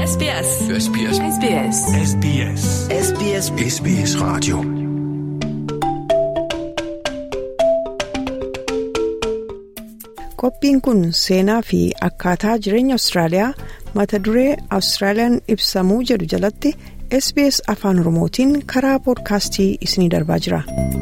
SBS. SBS. SBS. SBS. SBS SBS Radio. Qophiin kun seenaa fi akkaataa jireenya Awustiraaliyaa mata duree Awustiraaliyaan ibsamuu jedhu jalatti SBS Afaan Oromootiin karaa poodkaastii isiniif darbaa jira.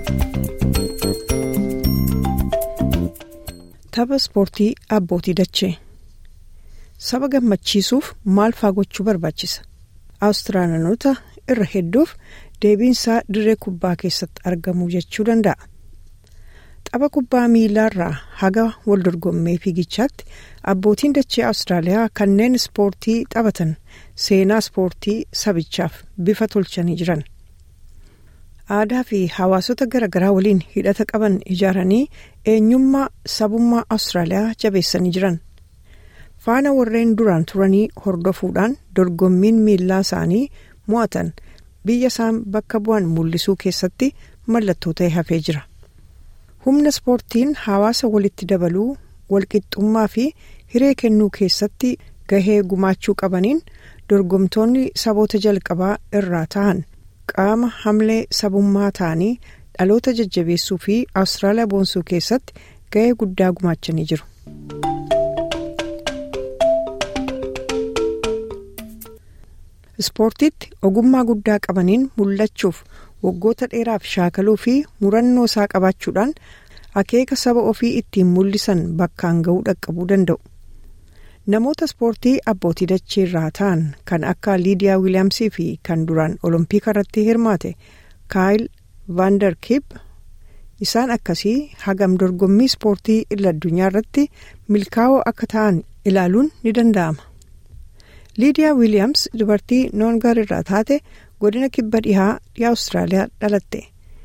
Tapha ispoortii abbootii dachee saba gammachiisuuf maal faa gochuu barbaachisa? Awustiraaliyaanota irra hedduuf deebiinsaa dirree kubbaa keessatti argamuu jechuu danda'a. Tapha kubbaa miilaarraa haga wal dorgommii fiigichaatti abbootiin dachee Awustiraaliyaa kanneen ispoortii taphatan seenaa ispoortii sabichaaf bifa tolchanii jiran. Aadaa fi hawaasota garaagaraa waliin hidhata qaban ijaaranii eenyummaa sabummaa Awustiraaliyaa jabeessanii jiran. Faana warreen duraan turanii hordofuudhaan dorgommiin miilaa isaanii mo'atan biyya isaan bakka bu'an mul'isuu keessatti mallattoo ta'e hafee jira. humna ispoortiin hawaasa walitti dabaluu walqixxummaa fi hiree kennuu keessatti gahee gumaachuu qabaniin dorgomtoonni saboota jalqabaa irraa ta'an qaama hamlee sabummaa ta'anii dhaloota jajjabeessuu fi awustiraaliyaa boonsuu keessatti gahee guddaa gumaachanii jiru. ispoortiitti ogummaa guddaa qabaniin mul'achuuf waggoota dheeraaf shaakaluu fi murannoo isaa qabaachuudhaan akeeka saba ofii ittiin mul'isan bakkaan ga'uu dhaqqabuu danda'u. Namoota ispoortii abbootii dachee irraa ta'an kan akka Liidiyaa Wiiliyaamsii fi kan duraan Olompika irratti hirmaate Kaayil Vaandarkiip isaan akkasii hagam dorgommii ispoortii idil addunyaa irratti milkaa'oo akka ta'an ilaaluun ni danda'ama. Liidiyaa Wiiliyaams dubartii noongar irraa taate godina kibba dhihaa dhiyaa Awustiraaliyaa dhalatte.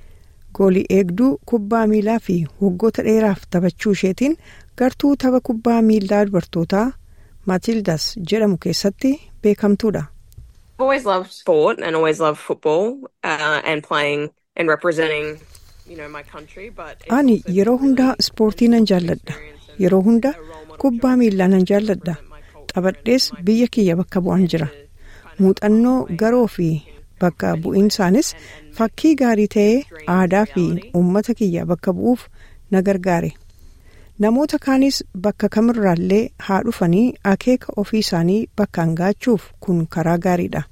Goolii eegduu kubbaa miilaa fi waggoota dheeraaf taphachuu isheetiin gartuu tapha kubbaa miilaa dubartootaa Matildas jedhamu keessatti beekamtuudha. I've always loved sport and always loved football uh, and playing and representing you know my country but it's Ani also yeroo hundaa ispoortii nan jaalladha. Yeroo hunda kubbaa miilaa nan jaalladha. Taphadhees biyya kiyya bakka bu'an jira. Muuxannoo garoo fi bakka bu'iinsaanis fakkii gaarii ta'ee aadaa fi uummata kiyya bakka bu'uuf na gargaare. Namoota kaanis bakka kamirraallee haa dhufanii akeeka ofii isaanii bakkaan gaachuuf kun karaa gaariidha.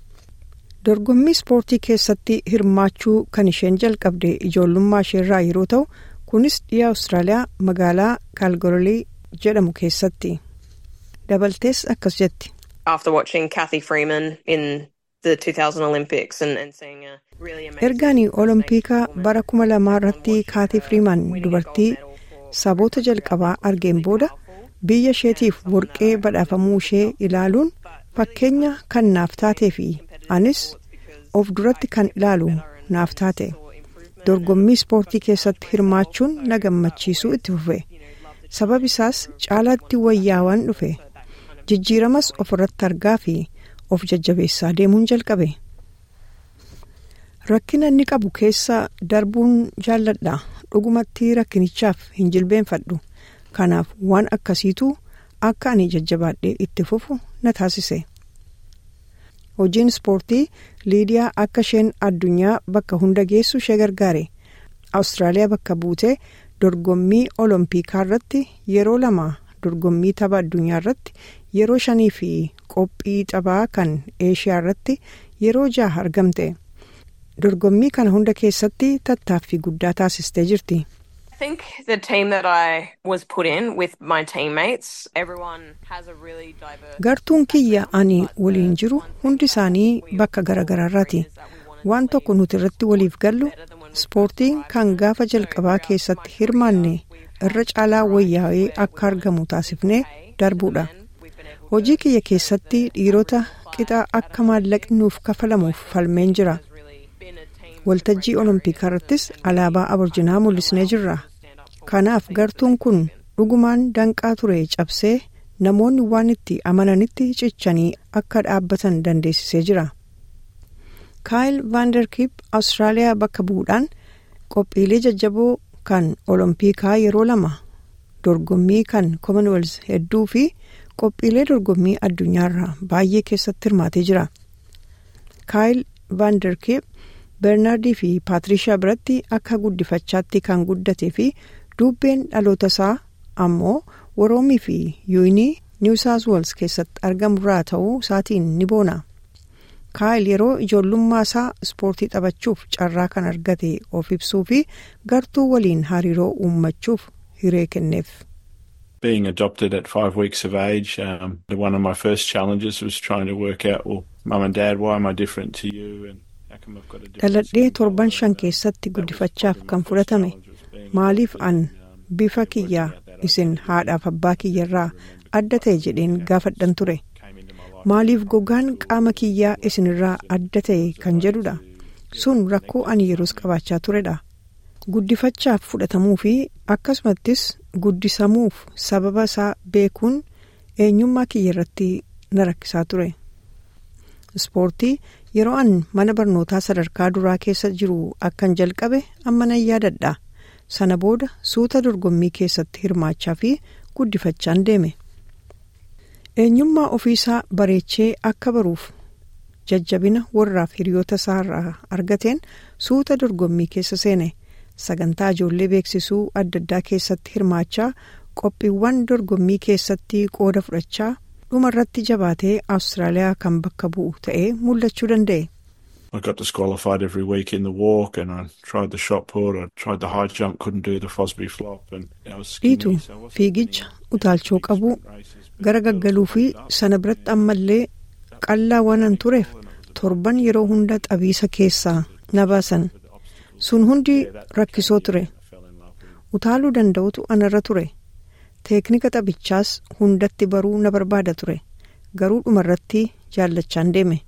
Dorgommii ispoortii keessatti hirmaachuu kan isheen jalqabde ijoollummaa isheerraa yeroo ta'u kunis dhiyaa Awustiraaliyaa magaalaa Kaalgololii jedhamu keessatti. Dabaltees akkas jetti. after watching Kathy Freeman in the 2000 Olympics and, and seeing a really amazing Ergaanii Oloompiikaa bara kuma lamaa irratti Kaatii Firiiman dubartii saboota jalqabaa argeen booda biyya isheetiif warqee badhaafamuu ishee ilaaluun fakkeenya kan naaf taatee fi anis of duratti kan ilaalu naaf taate dorgommii ispoortii keessatti hirmaachuun na gammachiisuu itti fufe sabab isaas caalaatti wayyaawaan dhufe jijjiiramas ofirratti argaa fi of jajjabeessaa deemuun jalqabe. Rakkina inni qabu keessa darbuun jaalladha. Dhugumatti rakkinichaaf hin jilbeenfadhu. Kanaaf waan akkasiitu akka ani jajjabaadhee itti fufu na taasise. Hojiin ispoortii Liidiyaa akka isheen addunyaa bakka hunda geessu ishee gargaare. Awustiraaliyaa bakka buutee dorgommii Oloompikaa irratti yeroo lama dorgommii tapha addunyaa irratti yeroo shanii fi qophii taphaa kan eeshiyaa irratti yeroo jaha argamte. dorgommii kana hunda keessatti tattaaffii guddaa taasistee jirti. I think the team that I was put in with my teammates everyone has a really diverse Gartuun kiyya ani waliin jiru hundi isaanii bakka garaagaraarraati. Waan tokko nuti irratti waliif gallu ispoortiin kan gaafa jalqabaa keessatti hirmaanne irra caalaa wayyaa'ee akka argamu taasifnee darbuudha. Hojii kiyya keessatti dhiirota qixa akka maallaqni nuuf kafalamuuf falmeen jira. Waltajjii Oloompikaa irrattis alaabaa aborjinaa mul'isnee jirra. Kanaaf gartuun kun dhugumaan danqaa ture cabsee namoonni waan itti amananitti cichanii akka dhaabbatan dandeessisee jira. Kaayil Vaandarkiip Awustiraaliyaa bakka bu'uudhaan qophiilee jajjaboo kan Oloompikaa yeroo lama dorgommii kan Commonwealth hedduu fi qophiilee dorgommii addunyaarraa baay'ee keessatti hirmaatee jira. kaayil vaanderkeep bernaardii fi paatirishaa biratti akka guddifachaatti kan guddatee fi dubbeen dhaloota isaa ammoo woroomii fi yuunii niw saawus weels keessatti argamurraa ta'uu isaatiin ni boona. kaayil yeroo ijoollummaa isaa ispoortii taphachuuf carraa kan argate of ibsuu fi gartuu waliin hariiroo uummachuuf hiree kenneef. Being adopted at five weeks of age, um, one of my first challenges was trying to work out, well, mum and dad, why am I different to you? And how come I've got a different Dhaladhee torban shan keessatti guddifachaaf kan fudhatame maaliif an bifa kiyyaa isin haadhaaf abbaa kiyyarraa adda ta'e jedheen gaafadhan ture. maaliif gogaan qaama kiyyaa isinirraa adda ta'e kan jedhudha sun rakkoo ani yeroos qabaachaa turedha guddifachaaf fudhatamuu fi akkasumattis guddisamuuf sababa isaa beekuun eenyummaa kiyya irratti na rakkisaa ture ispoortii yeroo an mana barnootaa sadarkaa duraa keessa jiru akkan jalqabe amma nan yaadadha sana booda suuta dorgommii keessatti hirmaachaa fi guddifachaan deeme. eenyummaa ofiisaa bareechee akka baruuf jajjabina warraaf hiriyoota isaarraa argateen suuta dorgommii keessa seene sagantaa ijoollee beeksisuu adda addaa keessatti hirmaachaa qophiiwwan dorgommii keessatti qooda fudhachaa dhumarratti jabaatee awustiraaliyaa kan bakka bu'u ta'ee mul'achuu danda'e. I got disqualified every week in the walk and I tried the shot put, I tried the high jump, couldn't do the Fosbury flop and I was skinny, dhiitu so I wasn't fiigicha doing utaalchoo qabuu races, but gara gaggaluu fi sana biratti ammallee qallaa waanan tureef torban yeroo hunda xabiisa keessaa na baasan sun hundi rakkisoo ture I fell in love with it. utaaluu danda'utu anarra ture teeknika taphichaas hundatti baruu na barbaada ture garuu dhumarratti jaallachaan deeme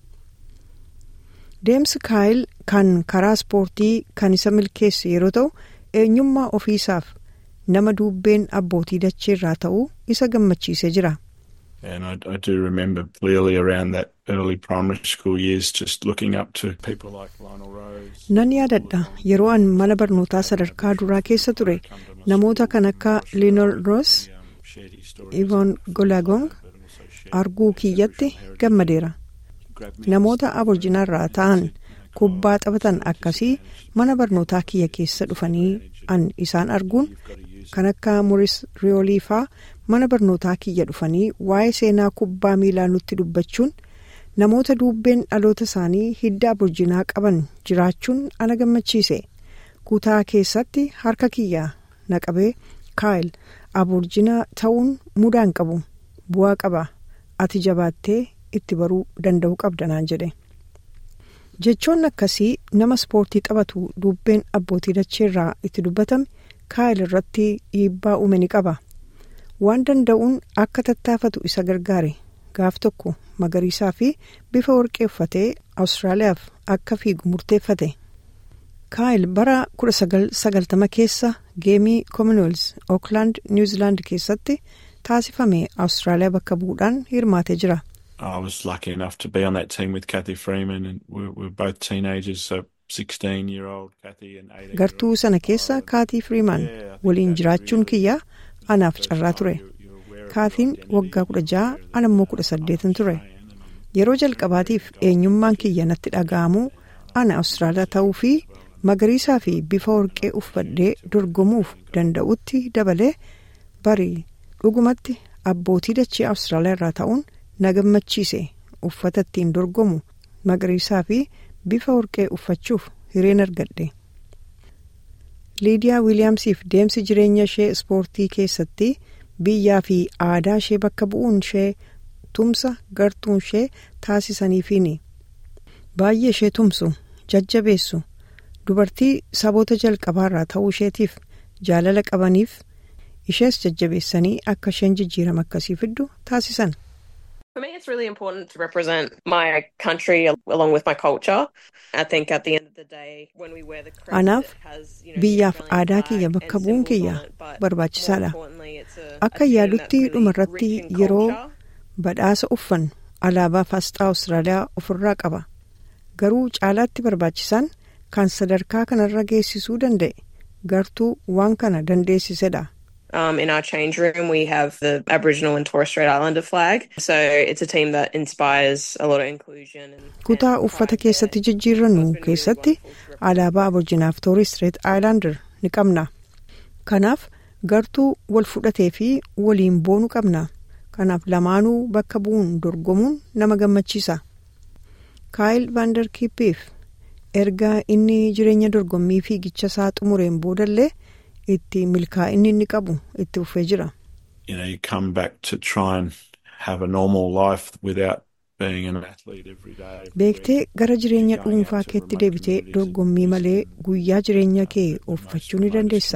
deemsi kaayil kan karaa ispoortii kan isa milkeesse yeroo ta'u eenyummaa ofiisaaf nama dubbeen abbootii dacheerraa ta'uu isa gammachiisee jira And I, I do remember clearly around that early primary school years just looking up to people like Lionel Rose. nan yaadadha yeroo an mana barnootaa sadarkaa duraa keessa ture namoota kan akka liinol roos Um, shared his story. ivoon golagong but also shared arguu kiyyatti gammadeera grabbed me namoota aborjinaarraa ta'an kubbaa taphatan akkasii mana barnootaa kiyya keessa dhufanii an isaan arguun kan akka muris riyoolii faa mana barnootaa kiyya dhufanii waa'ee seenaa kubbaa miilaa nutti dubbachuun namoota dubbeen dhaloota isaanii hidda aborjinaa qaban jiraachuun ana gammachiise kutaa keessatti harka kiyya naqabee kaayil aborjinaa ta'uun mudaan qabu bu'aa qaba ati jabaattee itti baruu danda'uu qabda naan jedhe jechoonni akkasii nama ispoortii taphatu dubbeen abbootii dacheerraa itti dubbatame kaayil irratti dhiibbaa uume ni qaba waan danda'uun akka tattaafatu isa gargaare gaaf tokko magariisaa fi bifa warqee uffatee awustiraaliyaaf akka fiigu murteeffate kaayil bara 1990 keessa geemii commonwealth ookland niwuziilaand keessatti taasifame awustiraaliyaa bakka bu'uudhaan hirmaatee jira. I was lucky enough to be on that team with Kathy Freeman, and we we were both teenagers, so 16 year old Kathy and 18 gartuu sana keessa kaatii firiimaan waliin jiraachuun kiyya anaaf carraa ture kaatiin waggaa kudha ja'a ana immoo kudha saddeetan ture yeroo jalqabaatiif eenyummaan kiyya natti dhaga'amuu ana awustiraaliyaa ta'uu fi magariisaa fi bifa warqee uffadhee dorgomuuf danda'utti dabalee barii dhugumatti abbootii dachee awustiraaliyaa irraa ta'uun na gammachiise uffata ittiin dorgomu magariisaa fi bifa warqee uffachuuf hireen argadhe. liidiyaa wiiliyaamsiif deemsi jireenya ishee ispoortii keessatti biyyaa fi aadaa ishee bakka bu'uun ishee tumsa gartuun ishee taasisaniifiini baay'ee ishee tumsu jajjabeessu dubartii saboota jalqabaarraa ta'uu isheetiif jaalala qabaniif ishees jajjabeessanii akka isheen jijjiirama akkasii fiddu taasisan. For me, it's really important to represent my country al- along with my culture. I think at the end of the day, when we wear the crest, Anaaf it has, you know, biyyaaf the Australian aadaa flag kiyya and bakka bu'uun symbols kiyya on it, but barbaachisaadha. more importantly, it's a- Akka a team yaadutti that's really dhumarratti rich in yeroo culture. badhaasa uffan alaabaa faasxaa Awustiraaliyaa ofirraa qaba. Garuu caalaatti barbaachisaan kan sadarkaa kanarra geessisuu danda'e gartuu waan kana dandeessisedha. Um, in our change room, we have the Aboriginal and Torres Strait Islander flag. So it's a team that inspires a lot of inclusion. And, kutaa uffata keessatti jijjiirrannu keessatti alaabaa aborjinaaf toorii street aayilaandar ni qabna kanaaf gartuu wal fudhatee fi waliin boonu qabna kanaaf lamaanuu bakka bu'uun dorgomuun nama gammachiisa kaayil vaandarkiippiif erga inni jireenya dorgommii fiigicha isaa xumureen boodallee itti milkaa'inni inni qabu itti ufee jira. You know, you come back to try and have a normal life without being an athlete every day. beektee gara jireenya dhuunfaa keetti deebitee dorgommii malee guyyaa jireenya kee uffachuu ni dandeessa.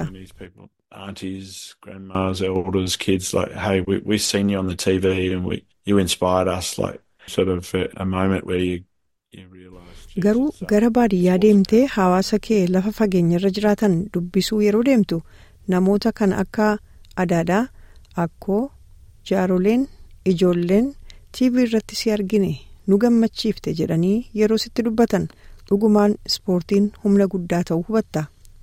Aunties, grandmas, elders, kids, like, hey, we, we've seen you on the TV and we, you inspired us, like, sort of a, a moment where you, you realise. garuu gara baadiyyaa deemtee hawaasa kee lafa fageenyarra jiraatan dubbisuu yeroo deemtu namoota kan akka adaadaa akkoo jaaroleen ijoolleen tv irratti si argine nu gammachiifte jedhanii yeroo sitti dubbatan dhugumaan ispoortiin humna guddaa ta'uu hubatta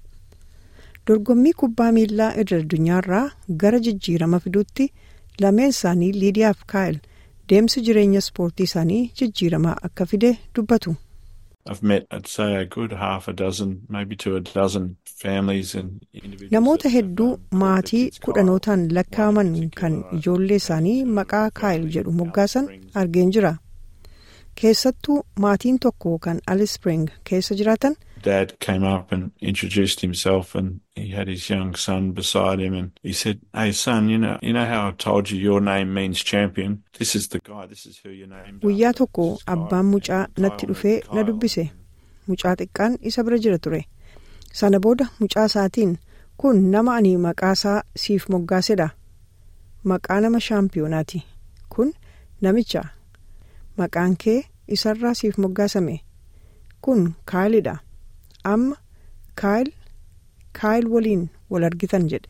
dorgommii kubbaa miilaa irra addunyaarraa gara jijjiirama fiduutti lameen isaanii liidiyaaf kaayil deemsi jireenya ispoortii isaanii jijjiiramaa akka fide dubbatu. I've met, I'd say, a good half a dozen, maybe to a dozen families and individuals. Namoota hedduu maatii kudhanootaan lakkaa'aman kan ijoollee isaanii maqaa kaayil jedhu moggaasan argeen jira. Keessattuu maatiin tokko kan Alice Spring keessa jiraatan Dad came up and introduced himself, and he had his young son beside him, and he said, "Hey, son, you know, you know how I told you your name means champion. This is the guy. This is who you're named." guyyaa tokko abbaan mucaa natti dhufee na dubbise mucaa xiqqaan isa bira jira ture sana booda mucaa isaatiin kun nama ani maqaasaa siif moggaasedha maqaa nama shaampiyonaati kun namicha maqaan kee isarraa siif moggaasame kun kaayilidha amma kaayil kaayil waliin wal argitan jedhe.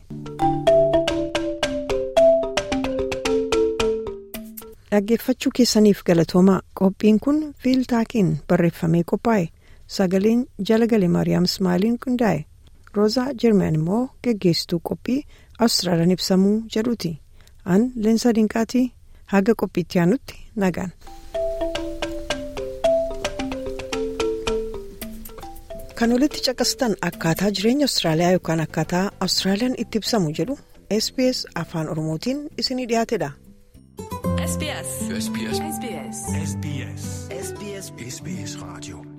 dhaggeeffachuu keessaniif galatoomaa qophiin kun fiiltaakiin barreeffamee qophaa'e sagaleen jala gale maariyaam ismaaliin qindaa'e roozaa jermeen immoo geggeessituu qophii awustiraaliyaan ibsamuu jedhuuti an leensa dinqaatii haga qophiitti aanutti nagaan. kan olitti caqastan akkaataa jireenya awustiraaliyaa yookaan akkaataa awustiraaliyaan itti ibsamu jedhu sbs afaan oromootiin isinii dhiyaatedha. SBS. SBS. SBS. SBS. SBS. SBS Radio.